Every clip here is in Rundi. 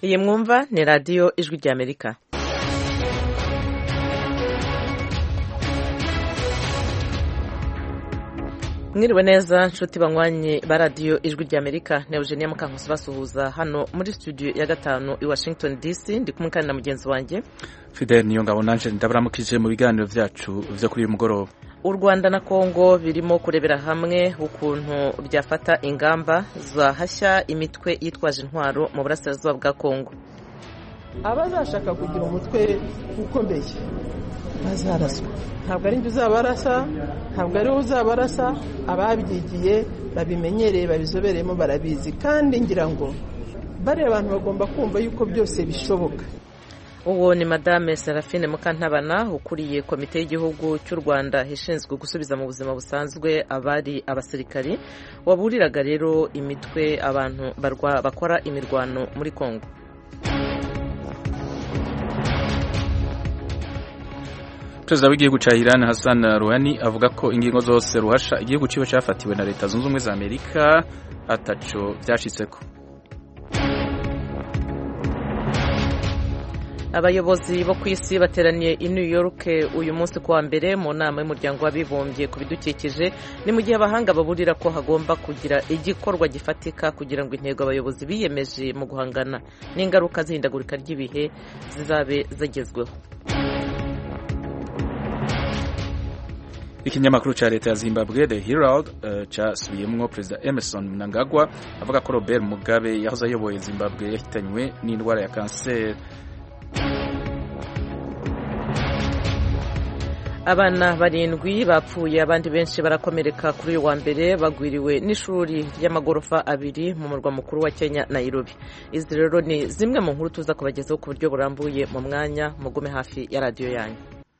iyi mwumva ni radiyo ijwi ry'amerika mwiriwe neza nshuti banywanyi ba radiyo ijwi ry'amerika ni eugenia mukankusi basuhuza hano muri studio ya gatanu i washington dc ndi kumwe kandi na mugenzi wanjye fidel niyo ngabo nanje ndabaramukije mu biganiro byacu byo kuri uyu mugoroba u rwanda na kongo birimo kurebera hamwe ukuntu byafata ingamba zahashya imitwe yitwaje intwaro mu burasirazuba bwa kongo abazashaka kugira umutwe ukomeye bazaraswa ntabwo ari njye uzabarasa ntabwo ari wowe uzabarasa ababyigiye babimenyereye babizobereyemo barabizi kandi ngira ngo bariya abantu bagomba kumva yuko byose bishoboka uwo ni madame serafine mukantabana ukuriye komite y'igihugu cy'u rwanda ishinzwe gusubiza mu buzima busanzwe abari abasirikari waburiraga rero imitwe abantu bakora imirwano muri kongo perezida w'igihugu cya Iran Hassan Rouhani avuga ko ingingo zose ruhasha igihugu ciwe cyafatiwe na leta zunze ubumwe za amerika ataco byashitseko abayobozi bo ku isi bateraniye i New York uyu munsi kuwa mbere mu nama y'umuryango w'abibumbye ku bidukikije ni mu gihe abahanga baburira ko hagomba kugira igikorwa gifatika kugira ngo intego abayobozi biyemeje mu guhangana n'ingaruka z'ihindagurika ry'ibihe zizabe zagezweho ikinyamakuru cya leta ya zimbabwe the herald uh, cyasubiyemwo perezida emerson mnangagwa avuga ko robert mugabe yahoze ayoboye zimbabwe yahitanywe n'indwara ya kanseri abana barindwi bapfuye abandi benshi barakomereka kuri uyu wa mbere bagwiriwe n'ishuri ry'amagorofa abiri mu murwa mukuru wa kenya nairobi izi rero ni zimwe mu nkuru tuza kubagezaho ku buryo burambuye mu mwanya mugume hafi ya radiyo yanyu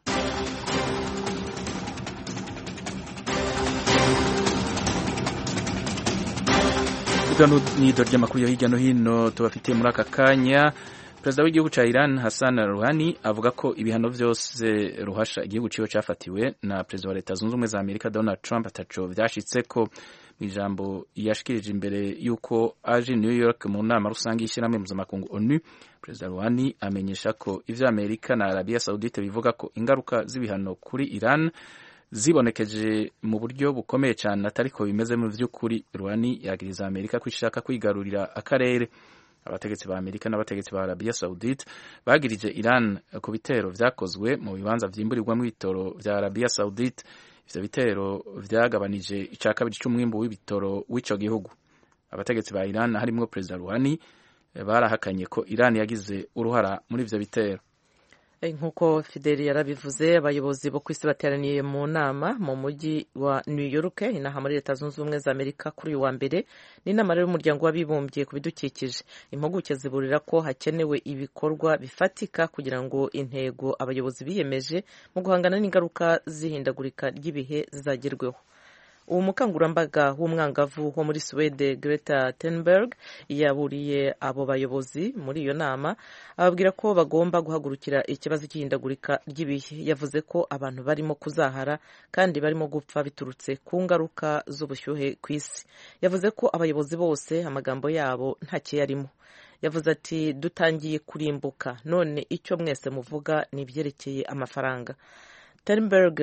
nido ry'amakuru yo hirya no hino tubafitiye muri aka kanya perezida w'igihugu cya Iran Hassan Rouhani avuga ko ibihano byose ruhasha igihugu ciwe cyafatiwe na perezida wa leta zunze ubumwe za amerika Donald Trump ataco byashitse ko mu ijambo yashikirije imbere y'uko aje New York mu nama rusange y'ishyirahamwe mpuzamakungu ONU perezida Rouhani amenyesha ko ivyo Amerika na Arabia Saudite bivuga ko ingaruka z'ibihano kuri Iran zibonekeje mu buryo bukomeye cyane atariko bimeze mu by'ukuri Rouhani yagiriza Amerika ko ishaka kwigarurira akarere abategetsi ba Amerika n'abategetsi ba Arabia Saudite bagirije Iran ku bitero vyakozwe mu bibanza vyimburirwamo ibitoro vya Arabia Saudite ivyo bitero vyagabanije ica kabiri c'umwimbu w'ibitoro w'ico gihugu abategetsi ba Iran harimwo Perezida Rouhani barahakanye ko Iran yagize uruhara muri ivyo bitero nk'uko fideli yarabivuze abayobozi bo ku isi bateraniye mu nama mu mujyi wa new york inaha muri leta zunze ubumwe za amerika kuri uyu wa mbere ni inama rero y'umuryango w'abibumbye ku bidukikije impuguke ziburira ko hakenewe ibikorwa bifatika kugira ngo intego abayobozi biyemeje mu guhangana n'ingaruka z'ihindagurika ry'ibihe zizagerweho uwo mukangurambaga w'umwangavu wo muri Suwede Greta Thunberg yaburiye abo bayobozi muri iyo nama ababwira ko bagomba guhagurukira ikibazo cy'ihindagurika ry'ibihe yavuze ko abantu barimo kuzahara kandi barimo gupfa biturutse ku ngaruka z'ubushyuhe ku isi yavuze ko abayobozi bose amagambo yabo ntacyo yarimo yavuze ati dutangiye kurimbuka none icyo mwese muvuga ni ibyerekeye amafaranga Ternberg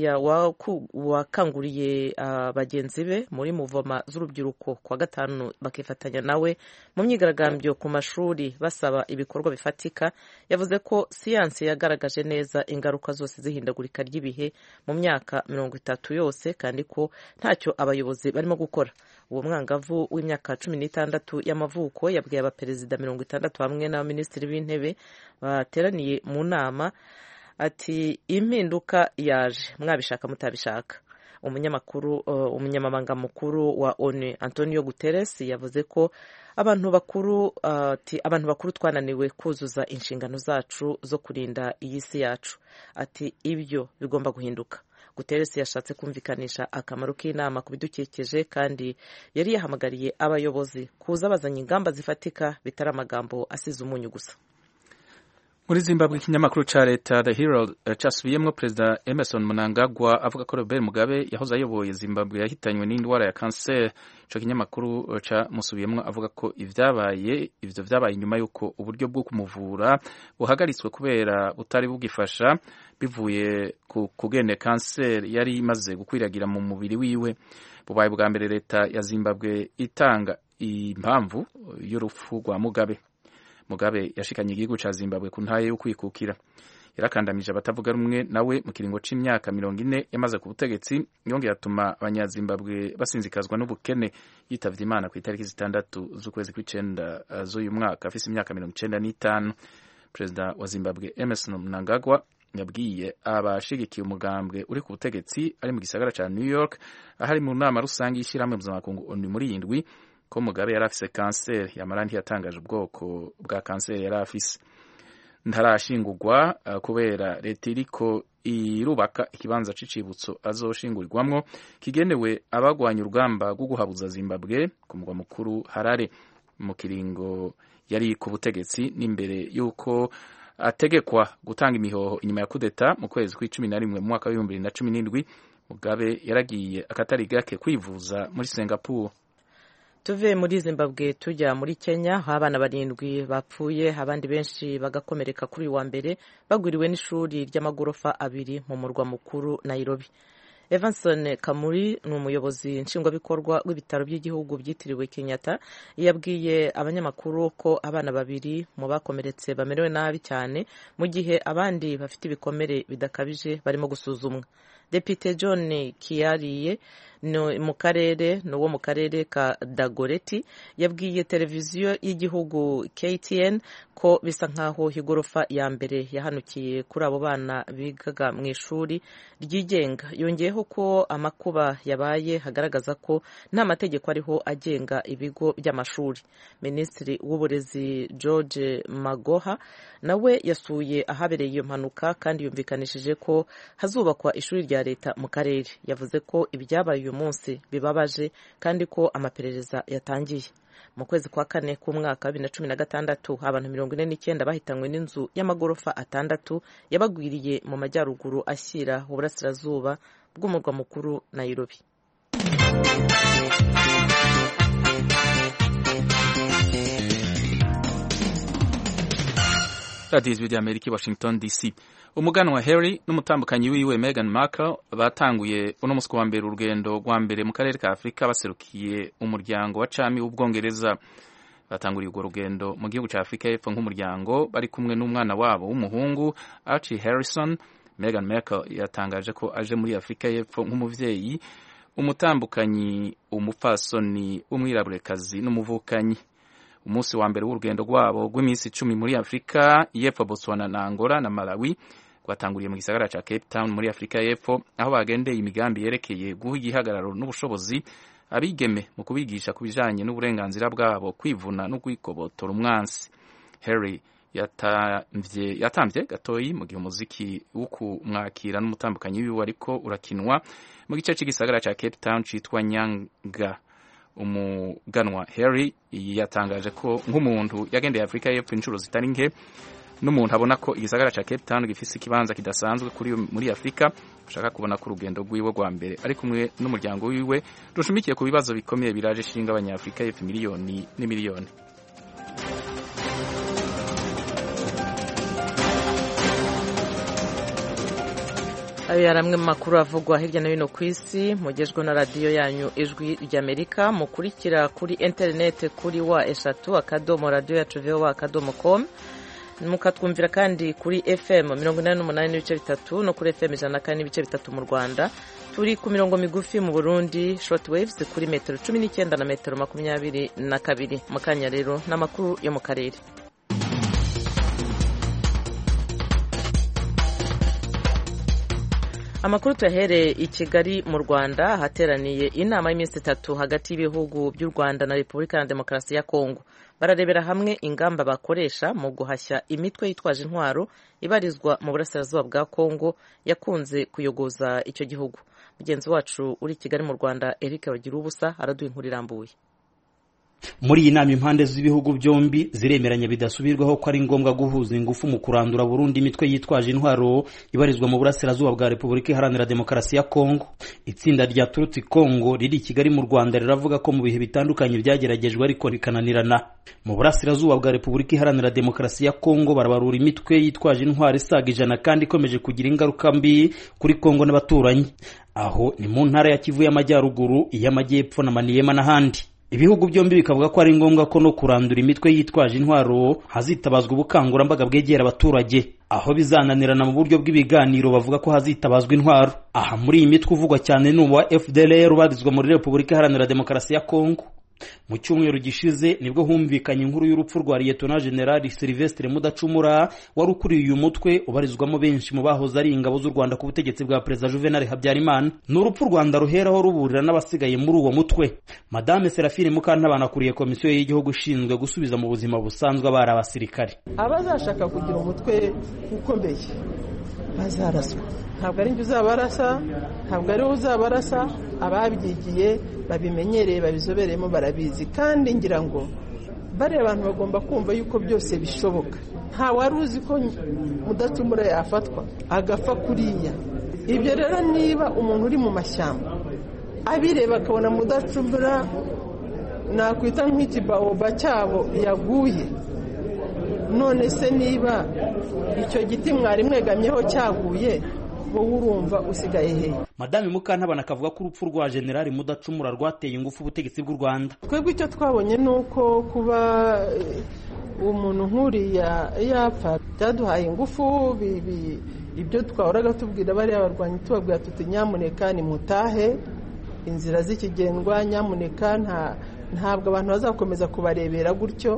wakanguriye uh, bagenzi be muri muvoma z'urubyiruko kwa gatanu bakifatanya nawe mu myigaragambyo ku mashuri basaba ibikorwa bifatika yavuze ko siyansi yagaragaje neza ingaruka zose z'ihindagurika ry'ibihe mu myaka mirongo itatu yose kandi ko ntacyo abayobozi barimo gukora uwo mwangavu w'imyaka cumi n'itandatu y'amavuko yabwiye abaperezida mirongo itandatu hamwe n'abaminisitiri b'intebe bateraniye mu nama ati impinduka yaje mwabishaka mutabishaka umunyamakuru uh, umunyamabanga mukuru wa ONU Antonio Guterres yavuze ko abantu bakuru ati uh, abantu bakuru twananiwe kuzuza inshingano zacu zo kurinda iyi si yacu ati ibyo bigomba guhinduka Guterres yashatse kumvikanisha akamaro k'inama ku bidukikije kandi yari yahamagariye abayobozi kuza bazanye ingamba zifatika bitari amagambo asize umunyu gusa muri zimbabwe ikinyamakuru ca leta the herald casubiyemwo perezida emerson mnangagwa avuga ko robert mugabe yahoze ayoboye zimbabwe yahitanywe n'indwara ya kanseri ico kinyamakuru camusubiyemwo avuga ko ivyabaye ivyo vyabaye inyuma y'uko uburyo bwo kumuvura buhagaritswe kubera butari bugifasha bivuye ku kugene kanseri yari imaze gukwiragira mu mubiri wiwe bubaye bwa mbere leta ya zimbabwe itanga impamvu y'urupfu rwa mugabe mugabe yashikanye igihugu ca zimbabwe ku ntaye yo kwikukira yarakandamije abatavuga rumwe nawe mu kiringo c'imyaka mirongo ine yamaze ku butegetsi yongeye atuma abanyazimbabwe basinzikazwa n'ubukene yitavye imana ku itariki zitandatu z'ukwezi kw'icenda z'uyu mwaka afise imyaka mirongo icenda n'itanu perezida wa zimbabwe emerson mnangagwa yabwiye abashigikiye umugambwe uri ku butegetsi ari mu gisagara ca new york ahari mu nama rusange y'ishyirahamwe mpuzamakungu onu muri indwi ko mugabe yari afise kanseri yamara ntiyatangaje ubwoko bwa kanseri yari afise ntarashingurwa uh, kubera leta iriko irubaka ikibanza c'icibutso azoshingurirwamwo kigenewe abagwanya urugamba rwo guhabuza zimbabwe ku mugwa mukuru harare mu kiringo yari ku butegetsi n'imbere y'uko ategekwa gutanga imihoho inyuma ya kudeta mu kwezi kw'icumi na rimwe mu mwaka w'ibihumbi bibiri na cumi n'indwi mugabe yaragiye akatari gake kwivuza muri singapore tuve muri zimbabwe tujya muri kenya aho abana barindwi bapfuye abandi benshi bagakomereka kuri uyu wa mbere bagwiriwe n'ishuri ry'amagorofa abiri mu murwa mukuru nairobi evanson kamuri ni umuyobozi nshingwabikorwa w'ibitaro by'igihugu byitiriwe kenyatta yabwiye abanyamakuru ko abana babiri mu bakomeretse bamerewe nabi cyane mu gihe abandi bafite ibikomere bidakabije barimo gusuzumwa depite john kiyariye mu karere ni uwo mu karere ka dagoreti yabwiye televiziyo y'igihugu ktn ko bisa nk'aho igorofa ya mbere yahanukiye kuri abo bana bigaga mu ishuri ryigenga yongeyeho ko amakuba yabaye hagaragaza ko nta mategeko ariho agenga ibigo by'amashuri minisitiri w'uburezi george magoha nawe yasuye ahabereye iyo mpanuka kandi yumvikanishije ko hazubakwa ishuri rya leta mu karere yavuze ko ibyabaye uyu munsi bibabaje kandi ko amaperereza yatangiye mu kwezi kwa kane k'umwaka wa bibiri na cumi na gatandatu abantu mirongo ine n'icyenda bahitanywe n'inzu y'amagorofa atandatu yabagwiriye mu majyaruguru ashyira uburasirazuba bw'umurwa mukuru Nairobi radiyo ijwi ry'amerika i washington dc umuganwa harry n'umutambukanyi wiwe Meghan Markle batanguye uno munsi wa mbere urugendo rwa mbere mu karere ka afurika baserukiye umuryango wa cami w'ubwongereza batanguriye urwo rugendo mu gihugu cya afurika y'epfo nk'umuryango bari kumwe n'umwana wabo w'umuhungu Archie Harrison Meghan Markle yatangaje ko aje muri afurika y'epfo nk'umuvyeyi umutambukanyi umupfasoni w'umwiraburekazi n'umuvukanyi umunsi wa mbere w'urugendo rwabo rw'iminsi icumi muri afurika y'epfo botswana na angola na malawi rwatanguriye mu gisagara cya cape town muri afurika y'epfo aho bagendeye imigambi yerekeye guha igihagararo n'ubushobozi abigeme mu kubigisha ku bijanye n'uburenganzira bwabo kwivuna no kwikobotora umwansi harry yatamvye yatamvye gatoyi mu gihe umuziki wo kumwakira n'umutambukanyi wiwe ariko urakinwa mu gice c'igisagara ca cape town citwa nyanga umuganwa harry yatangaje ko nk'umuntu yagendeye afurika y'epfo inshuro zitari nke n'umuntu abona ko igisagara ca cape town gifise ikibanza kidasanzwe kuri muri afurika ushaka kubona ko urugendo rwiwe rwa mbere ari kumwe n'umuryango wiwe rushumikiye ku bibazo bikomeye biraje ishinga abanyafurika y'epfo miliyoni n'imiliyoni ayo yari amwe mu makuru avugwa hirya no hino ku isi mugejwe na radiyo yanyu ijwi ry'amerika mukurikira kuri interineti kuri wa eshatu akadomo radiyo yacu vowa akadomo komu mukatwumvira kandi kuri fm mirongo inani n'umunani n'ibice bitatu no kuri fm ijana na kane n'ibice bitatu mu rwanda turi ku mirongo migufi mu burundi short waves kuri metero cumi n'icyenda na metero makumyabiri na kabiri mu kanya rero n'amakuru yo mu karere amakuru tuyahereye i kigali mu rwanda hateraniye inama y'iminsi itatu hagati y'ibihugu by'u rwanda na repubulika ya demokarasi ya kongo bararebera hamwe ingamba bakoresha mu guhashya imitwe yitwaje intwaro ibarizwa mu burasirazuba bwa kongo yakunze kuyogoza icyo gihugu mugenzi wacu uri i kigali mu rwanda eric bagira ubusa araduha inkuru irambuye muri iyi nama impande z'ibihugu byombi ziremeranya bidasubirwaho ko ari ngombwa guhuza ingufu mu kurandura burundu imitwe yitwaje intwaro ibarizwa mu burasirazuba bwa repubulika iharanira demokarasi ya kongo itsinda rya turutsi kongo riri i kigali mu rwanda riravuga ko mu bihe bitandukanye byageragejwe ariko rikananirana mu burasirazuba bwa repubulika iharanira demokarasi ya kongo barabarura imitwe yitwaje intwaro isaga ijana kandi ikomeje kugira ingaruka mbi kuri kongo n'abaturanyi aho ni mu ntara ya kivu y'amajyaruguru iy'amajyepfo na maniyema n'ahandi ibihugu byombi bikavuga ko ari ngombwa ko no kurandura imitwe yitwaje intwaro hazitabazwa ubukangurambaga bwegera abaturage aho bizananirana mu buryo bw'ibiganiro bavuga ko hazitabazwa intwaro aha muri iyi mitwe uvugwa cyane ni uwa fdlr ubarizwa muri repubulika iharanira demokarasi ya kongo mu cyumweru gishize nibwo humvikanye inkuru y'urupfu rwa liyetona generali silvestre mudacumura wari ukuriye uyu mutwe ubarizwamo benshi mu bahoze ari ingabo z'u rwanda ku butegetsi bwa perezida juvenal habyarimana ni urupfu u rwanda ruheraho ruburira n'abasigaye muri uwo mutwe madame serafine mukantabana akuriye komisiyo y'igihugu ishinzwe gusubiza mu buzima busanzwe abari abasirikare abazashaka kugira umutwe ukomeye bazaraswa ntabwo ari njye uzabarasa ntabwo ariwe uzabarasa ababyigiye babimenyereye babizobereyemo barabizi kandi ngira ngo bariya abantu bagomba kumva yuko byose bishoboka nta wari uzi ko mudacumura yafatwa agapfa kuriya ibyo rero niba umuntu uri mu mashyamba abireba akabona mudacumura nakwita nk'ikibaoba cyabo yaguye none se niba icyo giti mwari mwegamyeho cyaguye wowe urumva usigaye he madame mukantabana akavuga ko urupfu rwa generali mudacumura rwateye ingufu ubutegetsi bw'u rwanda twebwe icyo twabonye ni uko kuba umuntu nk'uriya yapfa byaduhaye ingufu ibyo twahoraga tubwira bariya barwanyi tubabwira tuti nyamuneka nimutahe inzira z'ikigendwa nyamuneka ntabwo abantu bazakomeza kubarebera gutyo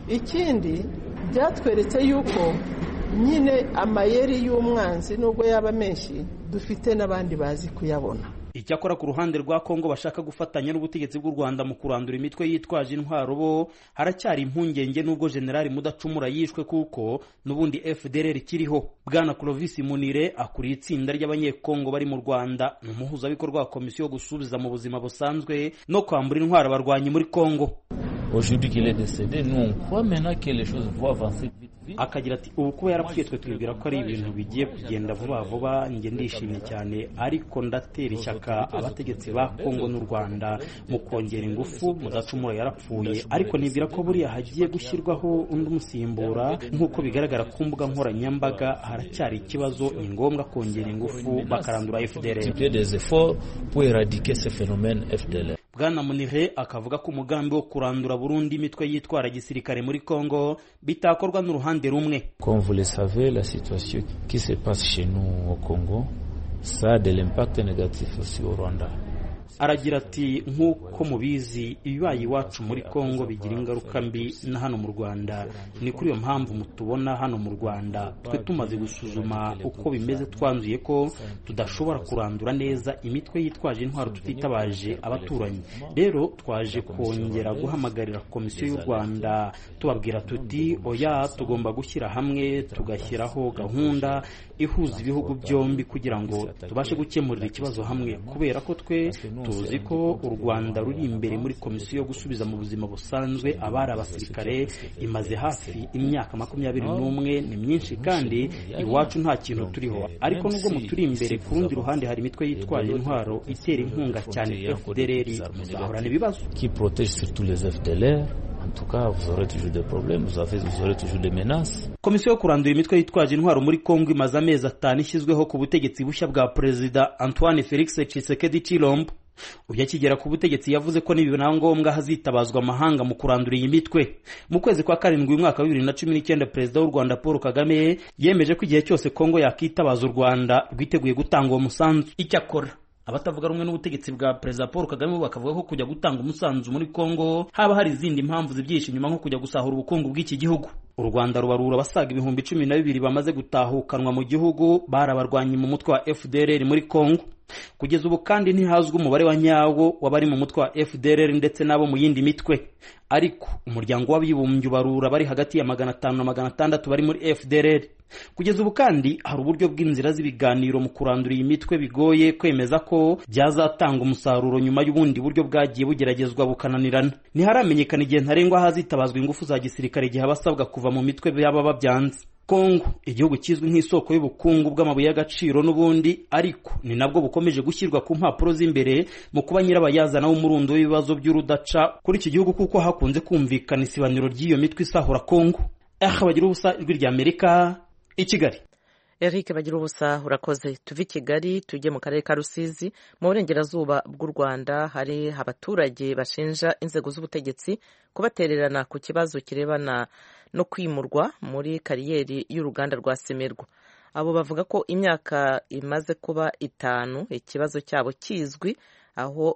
ikindi byatweretse yuko nyine amayeri y'umwanzi nubwo yaba menshi dufite n'abandi bazi kuyabona icyakora ku ruhande rwa kongo bashaka gufatanya n'ubutegetsi bw'u rwanda mu kurandura imitwe yitwaje intwaro bo haracyari impungenge n'ubwo generali mudacumura yishwe kuko n'ubundi fdr ikiriho bwana clovis munire akuriye itsinda ry'abanyekongo bari mu rwanda ni umuhuzabikorwa wa komisiyo yo gusubiza mu buzima busanzwe no kwambura intwaro abarwanyi muri kongo Aujourd'hui qu'il est décédé, nous on croit maintenant que les choses vont avancer vite vite. akagira ati ubu kuba yarapfuye twe twibwira ko ari ibintu bigiye kugenda vuba vuba njye ndishimye cyane ariko ndatera ishyaka abategetsi ba kongo n'u rwanda mu kongera ingufu mudacumura yarapfuye ariko nibwira ko buriya hagiye gushyirwaho undi umusimbura nk'uko bigaragara ku mbuga nkoranyambaga haracyari ikibazo ni ngombwa kongera ingufu bakarandura fdr Multiplier des efforts pour éradiquer ce phénomène FDLR. bwana munire akavuga ko umugambi wo kurandura burundu imitwe yitwara gisirikare muri kongo bitakorwa n'uruhande rumwe Comme vous le savez, la situation qui se passe chez nous au Congo, ça a de l'impact négatif aussi au Rwanda. aragira ati nk'uko mubizi ibibaye iwacu muri kongo bigira ingaruka mbi na hano mu rwanda ni kuri iyo mpamvu mutubona hano mu rwanda twe tumaze gusuzuma uko bimeze twanzuye ko tudashobora kurandura neza imitwe yitwaje intwaro tutitabaje abaturanyi rero twaje kongera guhamagarira komisiyo y'u rwanda tubabwira tuti oya tugomba gushyira hamwe tugashyiraho gahunda ihuza ibihugu byombi kugira ngo tubashe gukemurira ikibazo hamwe kubera ko twe tuzi ko u rwanda ruri imbere muri komisiyo yo gusubiza mu buzima busanzwe abari abasirikare imaze hafi imyaka makumyabiri n'umwe ni myinshi kandi iwacu nta kintu turiho ariko nubwo muturi imbere ku rundi ruhande hari imitwe yitwaje intwaro itera inkunga cyane fdr muzahorana ibibazo Qui protège surtout les FDLR. En tout cas, vous aurez toujours des problèmes, vous, avez, vous aurez toujours des menaces. komisiyo yo kurandura imitwe yitwaje intwaro muri kongo imaze amezi atanu ishyizweho ku butegetsi bushya bwa perezida antoine felix tshisekedi chilombo ubwo akigera ku butegetsi yavuze ko nibibona ngombwa hazitabazwa amahanga mu kurandura iyi mitwe mu kwezi kwa karindwi uyu mwaka wa bibiri na cumi n'icyenda perezida w'u rwanda paul kagame yemeje ko igihe cyose kongo yakitabaza u rwanda rwiteguye gutanga uwo musanzu icyakora abatavuga rumwe n'ubutegetsi bwa perezida paul kagame bo bakavuga ko kujya gutanga umusanzu muri kongo haba hari izindi mpamvu zibyihishe inyuma nko kujya gusahura ubukungu bw'iki gihugu u rwanda rubarura abasaga ibihumbi cumi na bibiri bamaze gutahukanwa mu gihugu barabarwanye mu mutwe wa fdrr muri congo kugeza ubu kandi ntihazwi umubare wa nyawo w'abari mu mutwe wa fdrr ndetse n'abo mu yindi mitwe ariko umuryango w'abibumbye ubarura bari hagati ya magana atanu na magana atandatu bari muri fdrr kugeza ubu kandi hari uburyo bw'inzira z'ibiganiro mu kurandura iyi mitwe bigoye kwemeza ko byazatanga umusaruro nyuma y'ubundi buryo bwagiye bugeragezwa bukananirana ntiharamenyekana igihe ntarengwa hazitabazwa ingufu za gisirikare igihe abasabwa kuva mu mitwe yaba babyanze kongo igihugu kizwi nk'isoko y'ubukungu bw'amabuye y'agaciro n'ubundi ariko ni nabwo bukomeje gushyirwa ku mpapuro z'imbere mu kuba nyirabayazana w'umurundo w'ibibazo by'urudaca kuri iki gihugu kuko hakunze kumvikana isibaniro ry'iyo mitwe isahura kongo aha bagira ubusa ijwi rya amerika i kigali eric bagira ubusa urakoze tuve i kigali tujye mu karere ka rusizi mu burengerazuba bw'u rwanda hari abaturage bashinja inzego z'ubutegetsi kubatererana ku kibazo kirebana no kwimurwa muri kariyeri y'uruganda rwa semerwa abo bavuga ko imyaka imaze kuba itanu ikibazo cyabo kizwi aho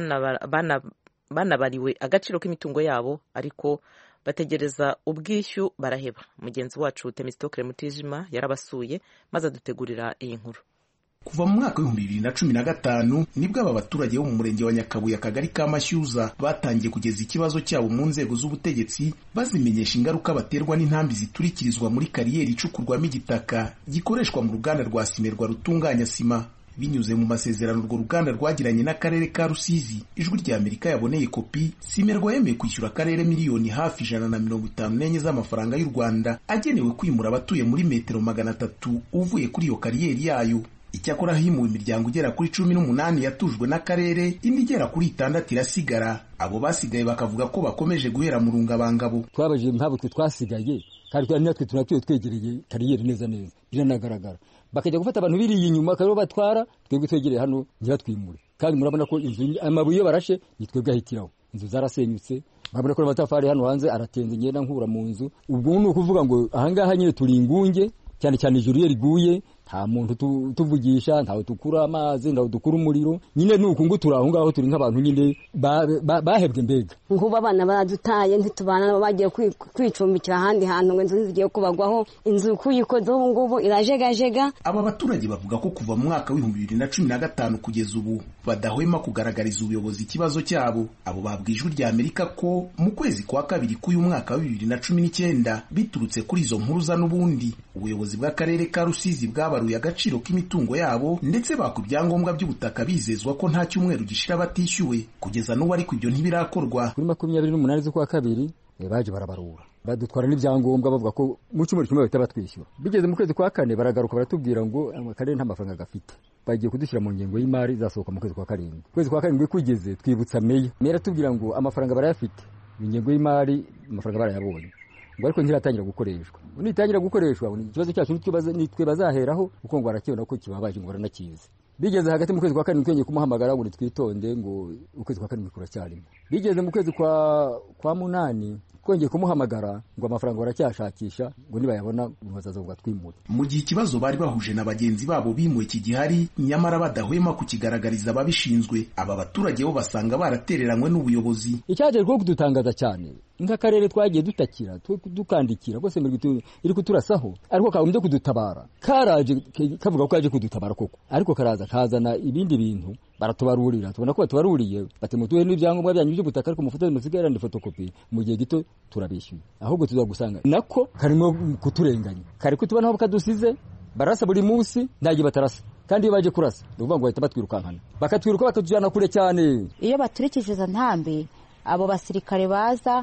banabariwe agaciro k'imitungo yabo ariko bategereza ubwishyu baraheba mugenzi wacu temisitokere mutijima yarabasuye maze adutegurira iyi nkuru kuva mu mwaka w'ibihumbi bibiri na cumi na gatanu nibwo aba baturage bo mu murenge wa nyakabuye akagari ka mashyuza batangiye kugeza ikibazo cyabo mu nzego z'ubutegetsi bazimenyesha ingaruka baterwa n'intambi ziturikirizwa muri kariyeri icukurwamo igitaka gikoreshwa mu ruganda rwa simerwa rutunganya sima binyuze mu masezerano urwo ruganda rwagiranye n'akarere ka rusizi ijwi rya amerika yaboneye kopi simerwa yemeye kwishyura akarere miliyoni hafi ijana na mirongo itanu n'enye z'amafaranga y'u rwanda agenewe kwimura abatuye muri metero magana atatu uvuye kuri iyo kariyeri yayo icyakora himuwe imiryango igera kuri cumi n'umunani yatujwe n'akarere indi igera kuri itandatu irasigara abo basigaye bakavuga ko bakomeje guhera mu rungabangabo twabajije impamvu twe twasigaye kandi twari natwe tunatuye twegereye kariyeri neza neza biranagaragara bakajya gufata abantu biriye inyuma akaba batwara twebwe twegereye hano ntibatwimure kandi murabona ko inzu amabuye iyo barashe ni twebwe ahitiraho inzu zarasenyutse murabona ko amatafari hano hanze aratenze ngenda nkura mu nzu ubwo ni ukuvuga ngo ahangaha nyine turi ingunge cyane cyane ijuru iyo riguye nta muntu tuvugisha ntawe dukura amazi ntawe dukura umuriro nyine ni uku ngo turi aho ngaho turi nk'abantu nyine bahebwe mbega nk'ubu abana baradutaye ntitubana bagiye kwicumbikira ahandi hantu ngo inzu zigiye kubagwaho inzu kuyikoze ubu ngubu irajegajega aba baturage bavuga ko kuva mu mwaka w'ibihumbi bibiri na cumi na gatanu kugeza ubu badahwema kugaragariza ubuyobozi ikibazo cyabo abo babwa ijwi rya amerika ko mu kwezi kwa kabiri k'uyu mwaka wa bibiri na cumi n'icyenda biturutse kuri izo mpuruza n'ubundi ubuyobozi bw'akarere ka rusizi bwabaruye agaciro k'imitungo yabo ndetse bakwa ibyangombwa by'ubutaka bizezwa ko nta cyumweru gishira batishyuwe kugeza n'ubu ariko ibyo ntibirakorwa kuri makumyabiri n'umunani z'ukwa kabiri baje barabarura badutwara n'ibyangombwa bavuga ko mu cyumweru kimwe bahita batwishyura bigeze mu kwezi kwa kane baragaruka baratubwira ngo akarere nta mafaranga gafite bagiye kudushyira mu ngengo y'imari izasohoka mu kwezi kwa karindwi ukwezi kwa karindwi kugeze twibutsa meya meya atubwira ngo amafaranga barayafite ingengo y'imari amafaranga barayabonye ngo ariko ntiratangira gukoreshwa nitangira gukoreshwa ikibazo cyacu nitwe bazaheraho kuko ngo barakibona ko kibabaje ngo baranakizi bigeze hagati mu kwezi kwa karindwi twongeye kumuhamagara ngo nitwitonde ngo ukwezi kwa karindwi kuracyarimo bigeze mu kwezi kwa kwa munani twongeye kumuhamagara ngo amafaranga baracyashakisha ngo nibayabona bazaza ngo batwimure mu gihe ikibazo bari bahuje na bagenzi babo bimuwe kigihari nyamara badahwema kukigaragariza ababishinzwe aba baturage bo basanga baratereranywe n'ubuyobozi icyaje rwo kudutangaza cyane nk'akarere twagiye dutakira dukandikira rwose iri kuturasaho ariko kagombye kudutabara karaje kavuga ko kaje kudutabara koko ariko karaza kazana ibindi bintu baratubarurira tubona ko batubaruriye bati mutuhe n'ibyangombwa byanyu by'ubutaka ariko mufoto musigarane fotokopi mu gihe gito turabishyuye ahubwo tuzagusanga nako karimo kuturenganya kari kutubona aho kadusize barasa buri munsi ntagiye batarasa kandi iyo baje kurasa ni ukuvuga ngo bahita batwirukankana bakatwiruka bakatujyana kure cyane iyo baturikije izo ntambi abo basirikare baza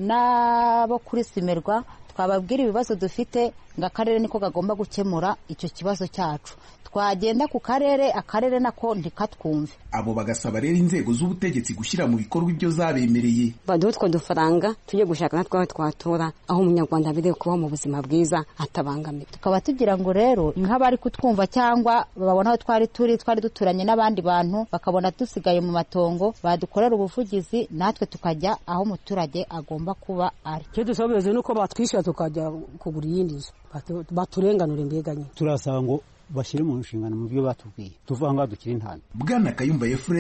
n'abo kuri simerwa twababwira ibibazo dufite ngo akarere niko kagomba gukemura icyo kibazo cyacu twagenda ku karere akarere nako ntikatwumve abo bagasaba rero inzego z'ubutegetsi gushyira mu bikorwa ibyo zabemereye baduhe utwo dufaranga tujye gushaka natwe aho twatura aho umunyarwanda aberewe kubaho mu buzima bwiza atabangamiwe tukaba tugira ngo rero nk'abari kutwumva cyangwa babona aho twari turi twari duturanye n'abandi bantu bakabona dusigaye mu matongo badukorera ubuvugizi natwe tukajya aho umuturage agomba kuba ari icyo dusaba ubuyobozi ni uko batwishyura tukajya kugura iyindi nzu baturenganura imbeganye turasaba ngo bashyire mu nshingano mu byo batubwiye tuvuga ngaho dukiri intambwe bwana kayumba efuremu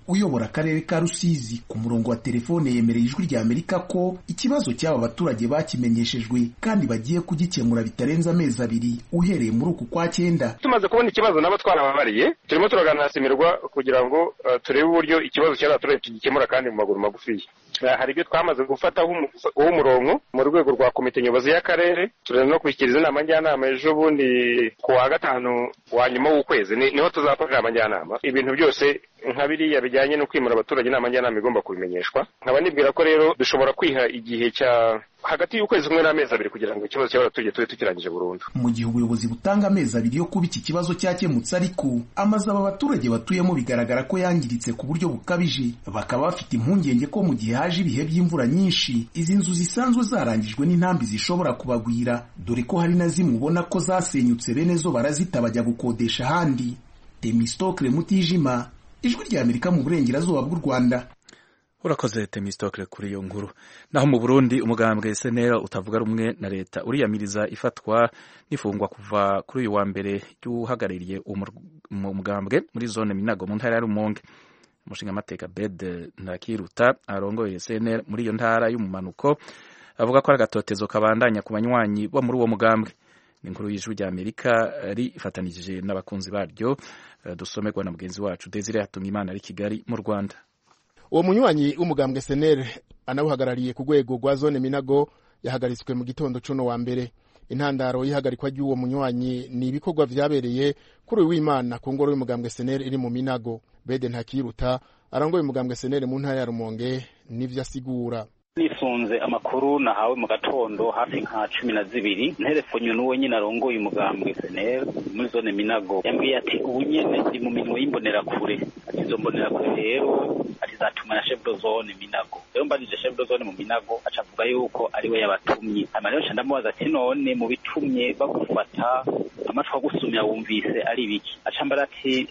uyobora akarere ka rusizi ku murongo wa telefone yemereye ijwi rya amerika ko ikibazo cy'aba baturage bakimenyeshejwe kandi bagiye kugikemura bitarenze amezi abiri uhereye muri uku kwa cyenda tumaze kubona ikibazo nabo twarababariye turimo turaganira simirwa kugira ngo uh, turebe uburyo ikibazo cy'abaturage tugikemura kandi mu maguru magufiya uh, hari ibyo twamaze gufataho umurongo mu rwego rwa komite nyobozi y'akarere turenda no kubishyikiriza inama njyanama ejo bundi ku wa gatanu wa nyuma w'ukwezi niho tuzakora inama njyanama ibintu byose nka biriya bijyanye no kwimura abaturage inama njyanama igomba kubimenyeshwa nkaba nibwira ko rero dushobora kwiha igihe cya hagati y'ukwezi kumwe n'amezi abiri kugira ngo ikibazo cy'abaturage tube tukirangije burundu mu gihe ubuyobozi butanga amezi abiri yo kuba iki kibazo cyakemutse ariko amazu aba baturage batuyemo bigaragara ko yangiritse ku buryo bukabije bakaba bafite impungenge ko mu gihe haje ibihe by'imvura nyinshi izi nzu zisanzwe zarangijwe n'intambi zishobora kubagwira dore ko hari na zimwe ubona ko zasenyutse bene zo barazita bajya gukodesha ahandi temistokle mutijima ijwi rya amerika mu burengerazuba bw'u rwanda urakoze temistokle kuri iyo nkuru naho mu burundi umugambwe senera utavuga rumwe na leta uriyamiriza ifatwa n'ifungwa kuva kuri uyu wa mbere ry'uhagarariye umugambwe muri zone minago mu ntara ya rumonge umushingamateka bed ntakiruta arongoye senera muri iyo ntara y'umumanuko avuga ko ari agatotezo kabandanya ku banywanyi bo muri uwo mugambwe ni inkuru y'ijwi rya amerika rifatanije n'abakunzi baryo dusomerwa na mugenzi wacu desire yatumye imana ari kigali mu rwanda uwo munywanyi w'umugambwe senere anawuhagarariye ku rwego rwa zone minago yahagaritswe mu gitondo cuno wa mbere intandaro y'ihagarikwa ry'uwo munywanyi ni ibikorwa vyabereye kuri uyu w'imana ku ngoro y'umugambwe senere iri mu minago bede ntakiruta arangoye umugambwe senere mu ntara ya rumonge n'ivyo asigura nisunze amakuru nahawe mu gatondo hafi nka cumi na zibiri nterefonywe n'uwo nyine arongoye umugambwe seneri muri zone minago yambwiye ati ubu nyene ndi mu minwe y'imbonerakure ati izo mbonerakure rero ati zatuma na chef de zone minago rero mbajije chef de zone mu minago aca avuga yuko ari we yabatumye hanyuma rero nca ndamubaza ati none mu bitumye bagufata amatwi agusumya wumvise ari biki aca mbara ati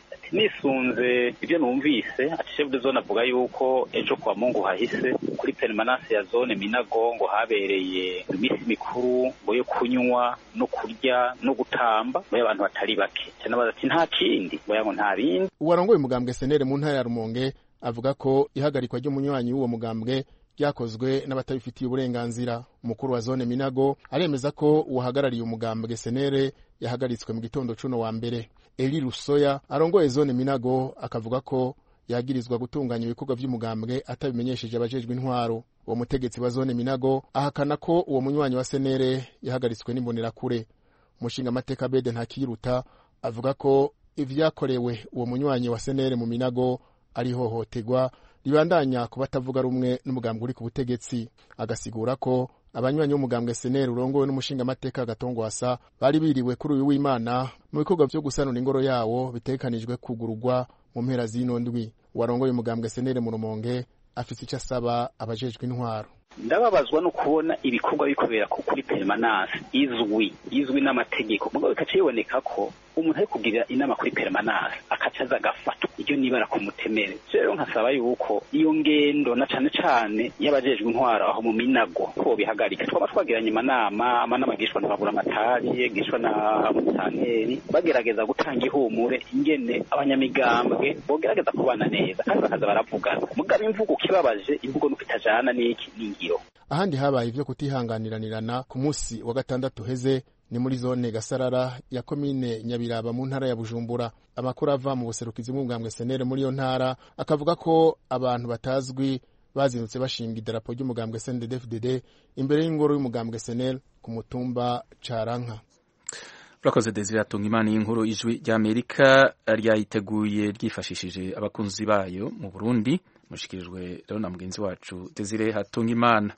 nisunze ibyo numvise ati chef de zone avuga yuko ejo kwa mungu hahise kuri permanence ya zone minago ngo habereye iminsi mikuru ngo yo kunywa no kurya no gutamba ngo y'abantu batari bake cyanabaza ati nta kindi ngo yango nta bindi uwarongoye umugambwe senere mu ntara ya rumonge avuga ko ihagarikwa ry'umunywanyi w'uwo mugambwe ryakozwe n'abatabifitiye uburenganzira umukuru wa zone minago aremeza ko uwahagarariye umugambwe senere yahagaritswe mu gitondo cuno wa mbere eli rusoya arongoye zone minago akavuga ko yagirizwa gutunganya ibikorwa by'umugambwe atabimenyesheje abajejwe intwaro uwo mutegetsi wa zone minago ahakana ko uwo munywanyi wa senere yahagaritswe n'imbonerakure umushingamateka bede ntakiruta avuga ko ivyakorewe uwo munywanyi wa senere mu minago ari ihohoterwa ribandanya kuba atavuga rumwe n'umugambwe uri ku butegetsi agasigura ko abanywanyi b'umugambwe seneri urongowe n'umushingamateka gatongwasa bari biriwe kuri uyu w'imana mu bikorwa vyo gusanura ingoro yawo bitegekanijwe kugururwa mu mpera z'ino ndwi uwarongoye umugambwe seneri mu rumonge afise ico asaba abajejwe intwaro ndababazwa no kubona ibikorwa bikorera kuri permanence izwi izwi n'amategeko mugabo bikaca biboneka ko umuntu ari kugirira inama kuri permanence akaca aza agafatwa iryo nibara ku mutemere rero nkasaba yuko iyo ngendo na cane cane y'abajejwe intwaro aho mu minago ko bihagarika twaba twagiranye amanama amanama agishwa na baburamatari agishwa na musanteri bagerageza gutanga ihumure ingene abanyamigambwe bogerageza kubana neza kandi bakaza baravugana mugabo imvugo ukibabaje imvugo nuko itajana n'iki n'ingiro ahandi habaye ivyo kutihanganiranirana ku musi wa gatandatu heze ni muri zone gasarara ya komine nyabiraba mu ntara ya bujumbura amakuru ava mu buserukizi bw'umugambwe senere muri iyo ntara akavuga ko abantu batazwi bazindutse bashinga idarapo ry'umugambwe snddfdd imbere y'ingoro y'umugambwe senere ku mutumba caranka urakoze desire atunga imana y'inkuru ijwi ry'amerika ryayiteguye ryifashishije abakunzi bayo mu burundi mushikirijwe rero na mugenzi wacu desire hatunga imana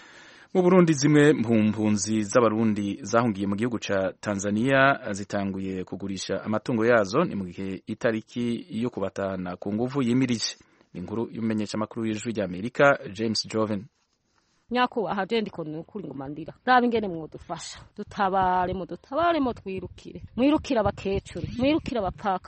mu burundi zimwe mu mpunzi z'abarundi zahungiye mu gihugu ca tanzania zitanguye kugurisha amatungo yazo ni mu gihe itariki yo kubatana ku nguvu yimirije ni inkuru y'umumenyeshamakuru w'ijwi ry'amerika james joven nyakubahwa je ndiko nukuri ngo mandira raba ingene mwodufasha dutabare mudutabare mu twirukire mwirukire abakecuru mwirukire abapfakazi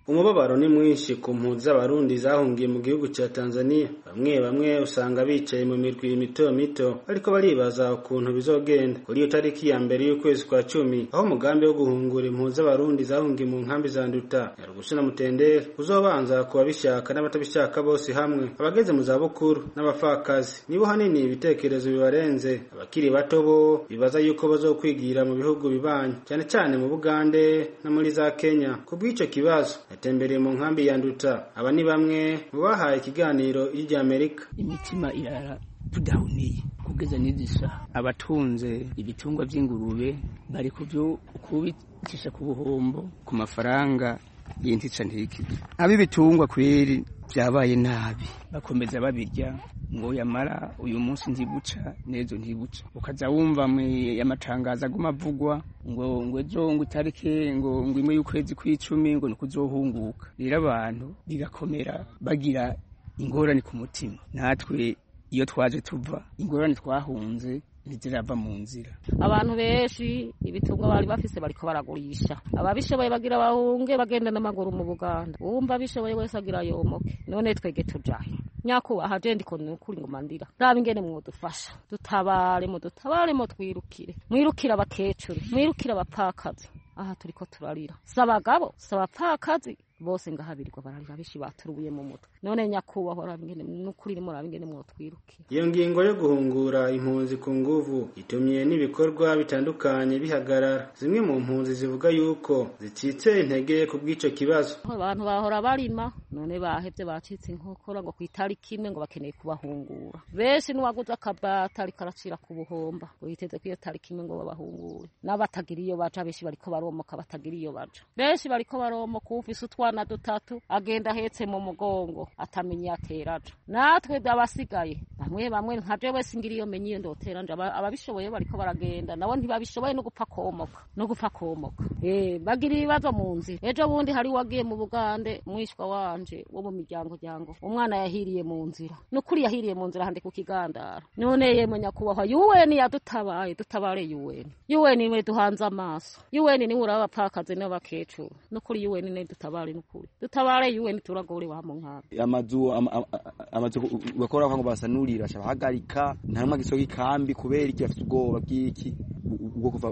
umubabaro ni mwinshi ku mpunzi z'abarundi zahungiye mu gihugu cya tanzania bamwe bamwe usanga bicaye mu mirwi mito mito ariko baribaza ukuntu bizogenda kuri iyo tariki ya mbere y'ukwezi kwa cumi aho umugambi wo guhungura impunzi z'abarundi zahungiye mu nkambi za nduta nyarugusu na mutendere uzobanza ku babishaka n'abatabishaka bose hamwe abageze mu zabukuru n'abapfakazi nibo hanini ibitekerezo bibarenze abakiri bato bo bibaza yuko bazokwigira mu bihugu bibanyi cyane cyane mu bugande no muri za kenya ku bw'icyo kibazo yatembereye mu nkambi ya nduta aba ni bamwe mu bahaye ikiganiro ry'amerika imitima irara tudahuniye kugeza n'izi saha abatunze ibitungwa by'ingurube bari kubyo kubicisha ku buhombo ku mafaranga y'intica ntikize ab'ibitungwa kweri byabaye nabi bakomeza babirya ngo yamara uyu munsi ntibuca n'ejo ntibuca ukaza wumva amatangazo aguma avugwa ngo ngo ejo ngo itariki ngo ngo imwe y'ukwezi kw'icumi ngo ni kuzohunguka rero abantu bigakomera bagira ingorane ku mutima natwe iyo twaje tuva ingorane twahunze ntizirava mu nzira abantu benshi ibitungwa bari bafise bariko baragurisha ababishoboye bagira bahunge bagenda n'amaguru mu buganda uwumva abishoboye wese agira yomoke none twege tujahe nyakubaha je ndiko nukuri ngo mandira raba ingene mwodufasha dutabare mudutabare mu twirukire mwirukire abakecuru mwirukire abapfakazi aha turiko turarira si abagabo si abapfakazi bose ngahabirirwa bararira benshi baturubuye mu mutwe none nyakubahwa raba ingene nukuri rimwe raba ingene mwotwirukire iyo ngingo yo guhungura impunzi ku nguvu itumye n'ibikorwa bitandukanye bihagarara zimwe mu mpunzi zivuga yuko zicitse intege ku bw'ico kibazo abantu bahora barima none bahevye bacitse inkokora ngo kw'itariki imwe ngo bakeneye kubahungura benshi n'uwaguze akabata ariko aracira ku buhomba ngo yiteze ko iyo tariki imwe ngo babahungure n'abatagira iyo baja benshi bariko baromoka batagira iyo baja benshi bariko baromoka ufise utwana dutatu agenda ahetse mu mugongo atamenya ateraja natwe abasigaye bamwe bamwe nka jewe singira iyo menye iyo ndotera nje ababishoboye bariko baragenda nabo ntibabishoboye no gupfa komoka no gupfa komoka eh bagira ibibazo mu nzira ejo bundi hari wagiye mu bugande mwishwa wanje wo mu miryango ryango umwana yahiriye mu nzira nukuri yahiriye mu nzira hande ku kigandara none yemwe nyakubahwa yuweni yadutabaye dutabare yuweni yuweni niwe duhanze amaso yuweni niwe uraba abapfakazi n'abakecuru nukuri yuweni niwe dutabare nukuri dutabare yuweni turagore wa mu nkambi amazu amazu bakora ngo basanurira bahagarika nta numwe gisoga ikambi kubera iki bafite ubwoba bw'iki ubwo kuva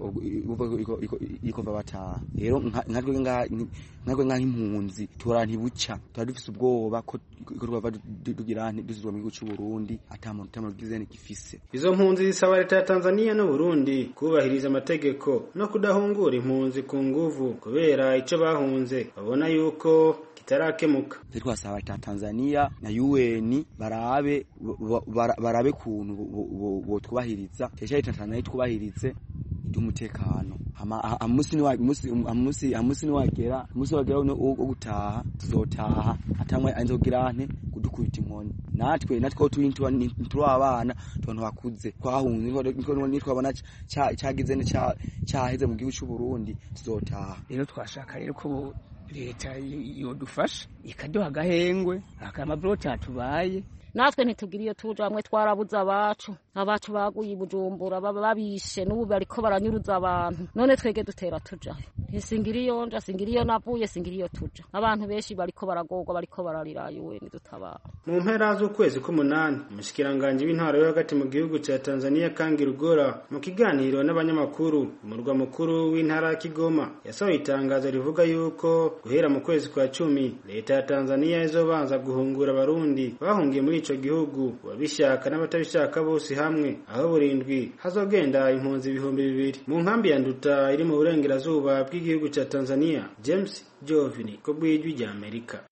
kuva bataha rero nkatwe nk'aho impunzi tura ntibuca tuba dufite ubwoba ko twava tugira dusubizwa mu gihugu cy'u Burundi atamuntu ugize gifise izo mpunzi zisaba leta ya Tanzania no Burundi kubahiriza amategeko no kudahungura impunzi ku nguvu kubera ico bahunze babona yuko kitarakemuka twasaba leta ya Tanzania na UN barabe barabe kuntu botwubahiriza cyesha leta Tanzania twubahirize umutekano amusi amusi amusi niwagera amusi wagera wo gutaha tuzotaha atamwe anzogira nte kudukubita inkoni natwe natwe turi turi abana tubantu bakuze twahunze niko nitwabona cyagize cyaheze mu gihugu cy'u Burundi tuzotaha rero twashaka rero ko leta yodufasha ikaduha agahengwe akamabuloti atubaye natwe ntitugira iyo tuja bamwe twarabuze abacu abacu baguye i bujumbura baba babishe n'ubu bariko baranyuruza abantu none twege dutera tuja ntisingira iyo nja singira iyo navuye singira iyo tuja abantu benshi bariko baragorwa bariko bararira yuwe nidutabara mu mpera z'ukwezi k'umunani umushikiranganji w'intwaro yo hagati mu gihugu ca tanzania kangi rugora mu kiganiro n'abanyamakuru umurwa mukuru w'intara ya kigoma yasohoye itangazo rivuga yuko guhera mu kwezi kwa cumi leta ya tanzania izobanza guhungura abarundi bahungiye muri ico gihugu babishaka n'abatabishaka bose hamwe aho burindwi hazogenda impunzi ibihumbi bibiri mu nkambi ya nduta iri mu burengerazuba bw'igihugu ca tanzania james jovini ko bw'ijwi rya amerika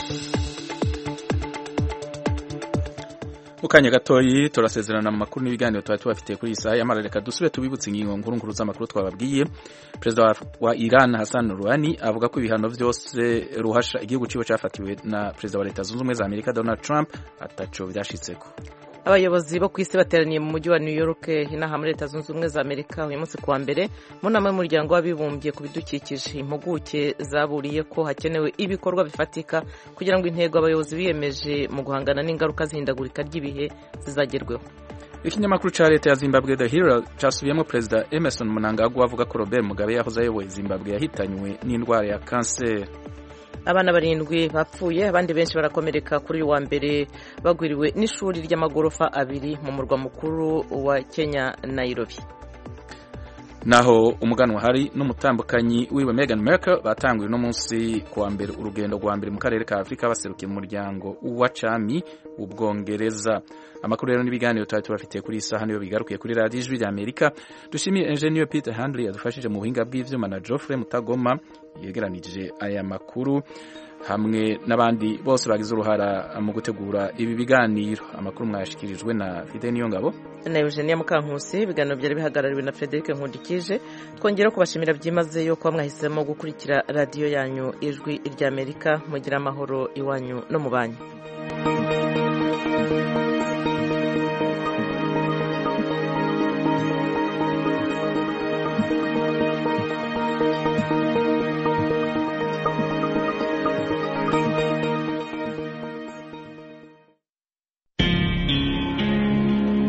mu kanya gatoyi turasezerana mu makuru n'ibiganiro tuba tubafitiye kuri iyi saha y'amara reka dusube tubibutse ingingo nkuru nkuru z'amakuru twababwiye perezida wa iran hassan rouhani avuga ko ibihano vyose ruhasha igihugu ciwe cafatiwe na perezida wa leta zunze ubumwe za amerika donald trump ataco vyashitseko abayobozi bo ku isi bateraniye mu mujyi wa new york inaha muri leta zunze ubumwe za amerika uyu munsi kuwa mbere mu nama y'umuryango w'abibumbye ku bidukikije impuguke zaburiye ko hakenewe ibikorwa bifatika kugira ngo intego abayobozi biyemeje mu guhangana n'ingaruka z'ihindagurika ry'ibihe zizagerweho ikinyamakuru ca leta ya zimbabwe the hero casubiyemo perezida emerson mnangagwa avuga ko robert mugabe yahoze ayoboye zimbabwe yahitanywe n'indwara ya kanseri abana barindwi bapfuye abandi benshi barakomereka kuri uyu wa mbere bagwiriwe n'ishuri ry'amagorofa abiri mu murwa mukuru wa kenya nairobi naho umuganwa hari n'umutambukanyi wiwe Meghan Markle batanguye uno munsi kuwa mbere urugendo rwa mbere mu karere ka Afurika baserukiye mu muryango wa cami ubwongereza amakuru rero n'ibiganiro twari tubafitiye kuri iyi saha niyo bigarukiye kuri radiyo ijwi ry'amerika dushimiye engineer Peter Handley yadufashije mu buhinga bw'ivyuma na Geoffrey Mutagoma yegeranije aya makuru hamwe n'abandi bose bagize uruhara mu gutegura ibi biganiro amakuru mwayashikirijwe na Fide Niyongabo na Eugenia Mukankusi ibiganiro byari bihagarariwe na Frederic Nkundikije twongera kubashimira byimazeyo kuba mwahisemo gukurikira radiyo yanyu ijwi ry'Amerika mugira amahoro iwanyu no mu banyu